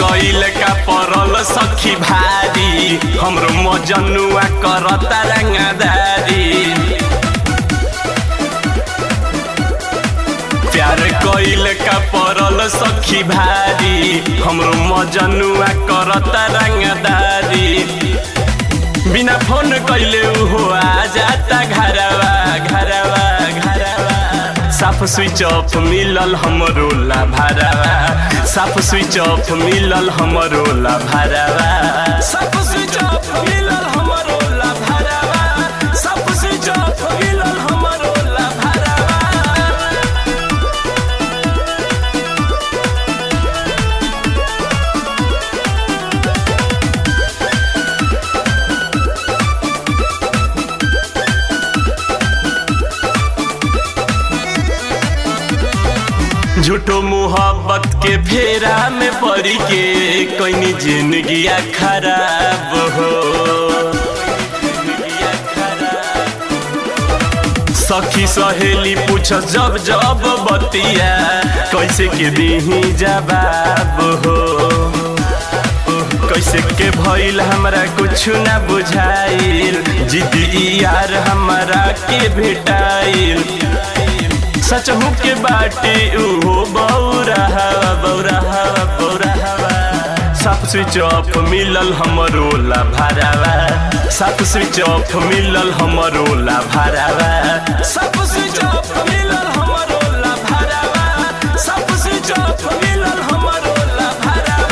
कइल का परल सखी भारी हमरो मजनुआ करता रंगदारी प्यार कइल का परल सखी भारी हमरो मजनुआ करता रंगदारी बिना फोन कइले उहो आ जाता घरवा घरवा घरवा साफ स्विच ऑफ मिलल हमरो ला भरवा साफ स्विच ऑफ मिलल हमरो ला भरवा साफ स्विच ऑफ मिलल हमरो ला भरवा साफ स्विच ऑफ मिलल हमरो ला भरवा झूठो मोहब्बत के फेरा में पड़ी के कोई जिंदगिया खराब हो सखी सहेली पूछ जब जब बतिया कैसे के दीही जवाब हो कैसे के भइल हमरा कुछ ना बुझाइल जिद्दी यार हमरा के भेटाइल सचहु के बाटे उहो बौरा हवा बौरा हवा बौरा हवा साफ स्विच ऑफ मिलल हमरो ला भरावा साफ स्विच ऑफ मिलल हमरो ला भरावा साफ स्विच ऑफ मिलल हमरो ला भरावा साफ स्विच ऑफ मिलल हमरो ला भरावा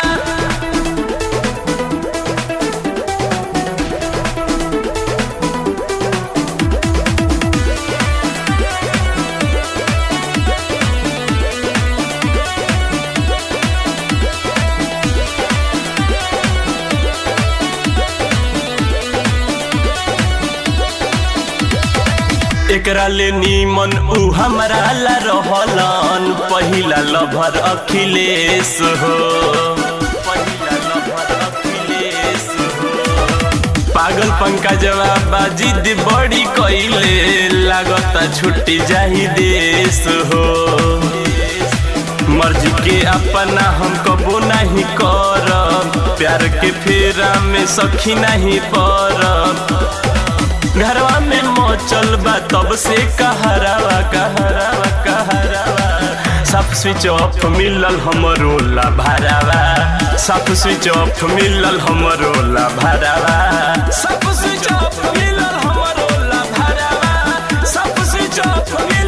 एकरा ले नीमन उ हमरा ला रहलन पहिला लभर अखिलेश हो पहिला लभर अखिलेश हो पागल पंकजवा बाजिद बड़ी कइले लागता छुट्टी जाही देश हो मर्जी के अपना हम कबो नहीं करब प्यार के फेरा में सखी नहीं पड़ब घरवा में मोचल बा तब से कहरावा कहरावा कहरावा साफ स्विच ऑफ मिलल हमरो ला भरावा साफ स्विच ऑफ मिलल हमरो ला भरावा साफ स्विच ऑफ मिलल हमरो ला भरावा साफ स्विच ऑफ मिलल